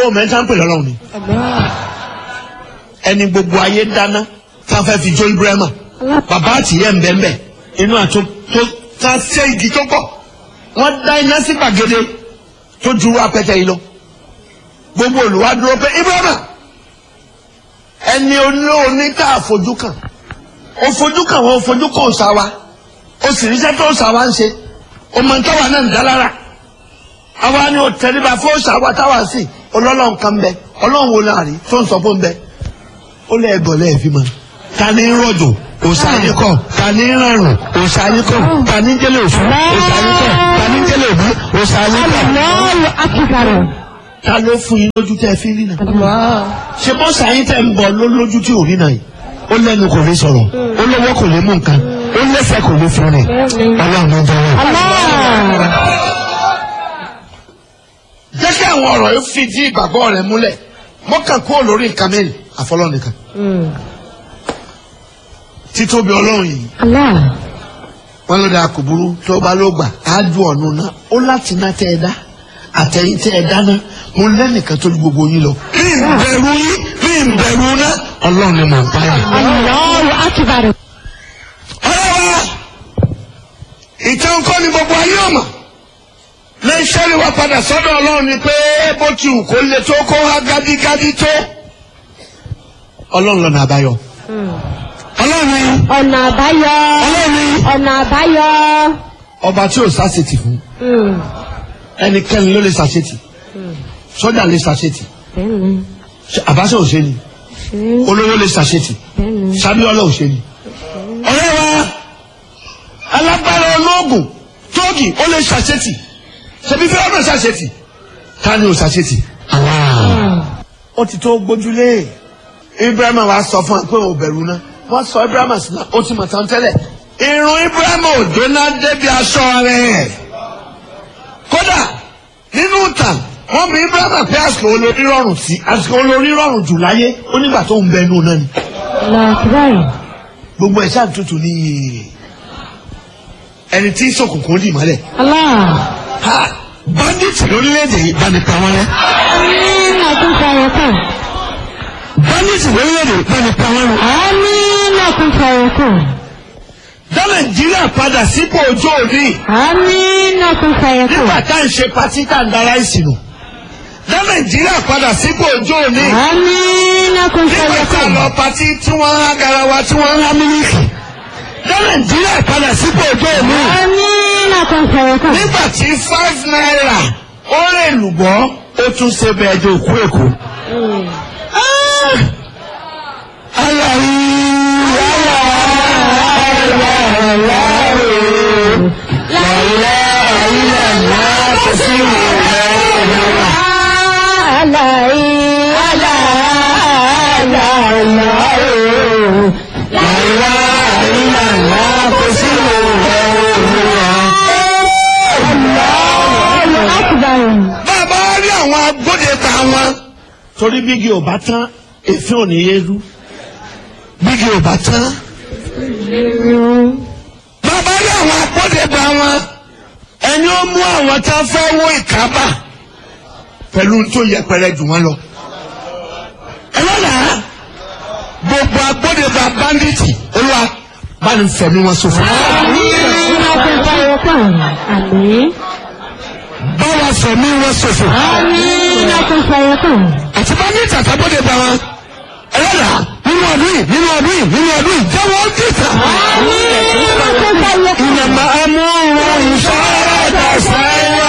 ó mẹ́ta ń pè lọ́lọ́run ni ẹni gbogbo ayé dáná tá a fẹ́ fi jó ibrahima bàbá àtìyẹ́ ń bẹ́ẹ̀ bẹ́ẹ̀ inú àtó tó ká ṣe igi tó pọ̀ wọ́n dá iná sí gbàgede tó ju apẹtẹ yìí lọ gbogbo olùwádúró pé ibrahima ẹni olóòní tá a fojú kàn ó fojú kàn wọ́n ó fojú kàn ọ̀sà wa ó sì ríṣẹ́ tó ọ̀sà wa ń ṣe ọmọ ntọ́wà náà ń dá lára àwa ni ó tẹríba fún ọ̀sà wa táwa sí ọlọ́lọ́run kan bẹ ọlọ́run wo náà rí tó ń sọ fún bẹ ó lé ẹgbọ̀n lẹ́ẹ̀fí mọ́ ta ni ń rọ̀jò òòṣà yín kọ̀ ta ni ń ràrùn òòṣà yín kọ̀ ta ni ń jẹ́lẹ̀ òfin òòṣà yín kọ̀ ta ni ń jẹ́lẹ̀ òbí òòṣà yín kọ̀ Allahu akbar. ta ló fún yín lójú tẹ́ ẹ fi rí náà ṣe bọ́sà yín tẹ̀ ń bọ̀ ló lójú tí ò rí náà yìí ó lẹ́nu kò lè sọ̀rọ̀ ó lọ́wọ́ kò lè mú nǹkan ó lẹ́sẹ̀ kò lè fún rìn ọlọ́run ló jẹ́ wọn. Allah. jẹ́ kí àwọn ọ̀rọ̀ yìí fìdí ìgbàgbọ́ rẹ̀ múlẹ̀ mọ́kàn kúrò lórí nǹkan mẹ́rin àfọlọ́ nìkan títóbi ọlọ́run yìí Allah. wọn ló dáa kò burú tó bá ló gbà á ju ọ̀nà náà ó láti ná tẹ́ ẹ dá àtẹ̀yìn tẹ́ ẹ dáná mo lẹ́nìkan tó ju gbogbo yín lọ. bí n bẹ̀rù yín bí n bẹ̀rù náà ọlọ́run ni mò ń pa yà. Allahu akbar. ọlọ́wà ìtàn kọ́ ni gbogbo ayé ọ̀mà lẹ́sẹ̀ ni wàá padà sọ́dọ̀ ọlọ́run ni pé bó ti wù kó le tó kó wá gádígádí tó ọlọ́run lọ́nà àbáyọ. ọlọ́run ni Ọ̀nà àbáyọ. ọlọ́run ni Ọ̀nà àbáyọ. ọba tí ò sásìtì fún Mm. ẹnikẹ́ni ló lè sàṣetì sọ́jà lè sàṣetì Bẹ́ẹ̀ni. àbáṣe òṣèlú Ṣé olówó lè sàṣetì bẹ́ẹ̀ni. sábíọ́lá òṣèlú. ọ̀rẹ́ wa alágbára olóògùn tóògì ó lè sàṣetì ṣebí fẹ́ràn náà sàṣetì ta ni ò sàṣetì. ó ti tó gbójúlé ibrahima wa sọ fún wa pé ò bẹ̀rù náà wọ́n sọ ibrahima sí náà ó ti mọ̀ tán tẹ́lẹ̀ irun ibrahima ò jóná débi aṣọ rẹ̀ kódà nínú ìtàn wọ́n bí ibrahima pé àsìkò olórí rọrùn sí àsìkò olórí rọrùn jù láyé ó nígbà tó ń bẹ inú náà ni Allahu akbar. gbogbo ẹ̀ ṣáà tutù ní ẹni tí sọkùnkùn dì mọ́lẹ̀ Allah. ha bandit lórílẹ̀‐èdè yìí bá ní pa wọ́n rẹ́ Amina kun fara kan. bandit lórílẹ̀‐èdè yìí bá ní pa wọ́n rẹ́ Amina kun fara kan. dá nàìjíríà padà sípò ojú òní Amina kun fara nígbà kan. tá à ń ṣe patí tá à ń dara ìsìnù dá nàìjíríà padà sípò ojú òní Amina kun nígbà fara tá à kan. lọ patí tí wọ́n ń há garawa tí wọ́n ń há mílíkì dá nàìjíríà padà sípò ojú òní Amina kun fara kan. nígbà tí five naira ó lè lùbọ́ ó tún ṣe bẹ́ẹ̀ dé òkú èkó. Alayi, ala, ala, ala, o. La ilaha illallah, kò sí ìwé Alai. ala, ala, ala, o. La ilaha illallah, kò sí ìwé Allahu akbar. Bàbá rí àwọn agbóde ta wọn. Torí bígi ò bá tán, èéfín ò ní yé rú. Bígi ò bá tán. Bàbá rí àwọn agbóde ta wọn. Ẹni ó mú àwọn tá a fẹ́ wó ìkábà pẹ̀lú tó yẹpẹrẹ jù wọ́n lọ. Ẹ lọ́la gbogbo agbóde ta báńdíìtì olúwa bá ní fẹ̀mí wọn ṣòfò. Amina kun fara kan. Amin. Bá wa fẹ̀mí wọn ṣòfò. Amina kun fara kan. àti bá ní ìtàkà bóde bá wọn ẹlẹ́dà nínú ọdún yìí nínú ọdún yìí nínú ọdún yìí jẹ́wọ́ ó dìtà. Amina kun fara kan. ìnàmà amúhùn ìṣọ́ra dàṣẹ́yà.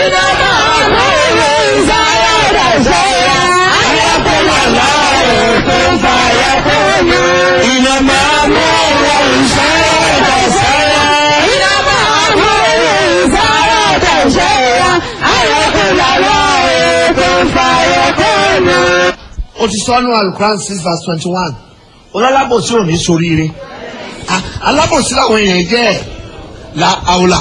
ìnàmà amúhùn ìṣọ́ra dàṣẹ́yà. ó ti sọ nù alukuran six verse twenty one olólábòsí ò ní soríire Ah, alábòsí làwọn èèyàn jẹ́ la àwòlà.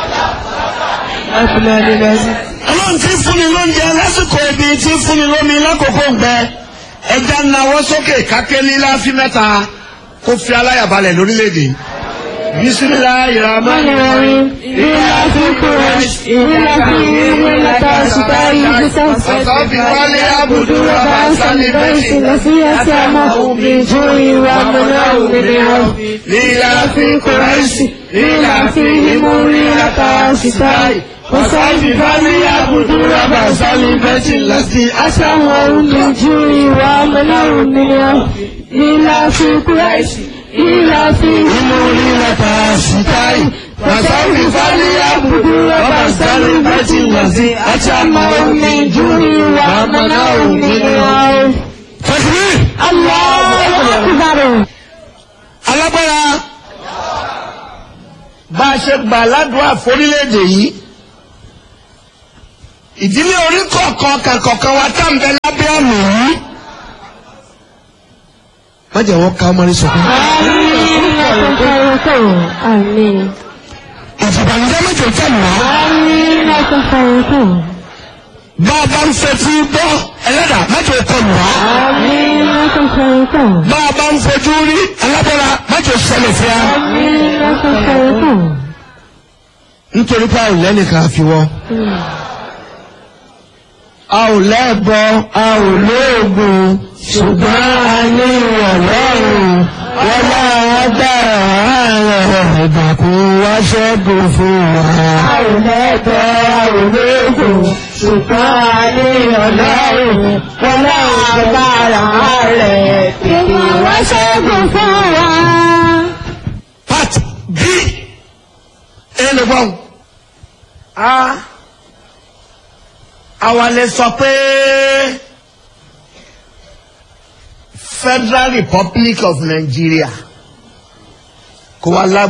ọlọ́run ti fúnni lóúnjẹ lásìkò ebi ti fúnni lómi lákòókò gbẹ ẹja nawọ́ sókè kákélé láfi mẹ́ta kó fi aláyàbalẹ̀ lórílẹ̀‐èdè bisimilayi rahman rahim إلا في قريش إلا في ملة شتاء Wasafi wale abudu raba sali beti nasiyati amahum min ju'i wa mana'u min khawf Lila fi Quraishi Lila fi himuri lata sitai Wasafi wale abudu raba sali beti lasti أسمعوا من جوعي ومنعوا من خوف إلا في قريش إلا في himuri lata sitai Wasafi wale abudu raba sali beti lasti أسمعوا من جوعي ومنعوا من خوف Takbir! الله أكبر alágbára bá a ṣe gbà ládùúgbò àforílẹ̀-èdè yìí ìdílé orí kọ̀ọ̀kan kàkọ̀kan wa tá ń bẹ lábẹ́ àmì yìí. má jẹ́ wọ́n ká ọmọ rẹ sọ̀kún. آمين ìfìbànújẹ́ méjì tẹ̀ mọ́. آمين أتفرقون bá a bá ń fetí gbọ́ ẹlẹ́dà méjì kọ mọ́. آمين أتفرقون bá a bá ń fojú rí alábọ́ra méjì ṣẹlẹ̀ sí a. آمين أتفرقون nítorí pé a ò lẹ́nìkan àfiwọ́. a ò lẹ́bọ a ò lóògùn ṣùgbọ́n a ní ìrọ̀lọ́rùn wọ́n máa dára rẹ̀ ìbàkún wá ṣẹ́gun fún wa. a ò lẹ́bọ̀ a ò lóògùn ṣùgbọ́n a ní ọlọ́run wọn náà bára rẹ̀ tètè wá ṣẹ́gun fún wa. part b ẹnu gbọ́n a àwa lè sọ pé Federal Republic of Nigeria kò wá lágbára.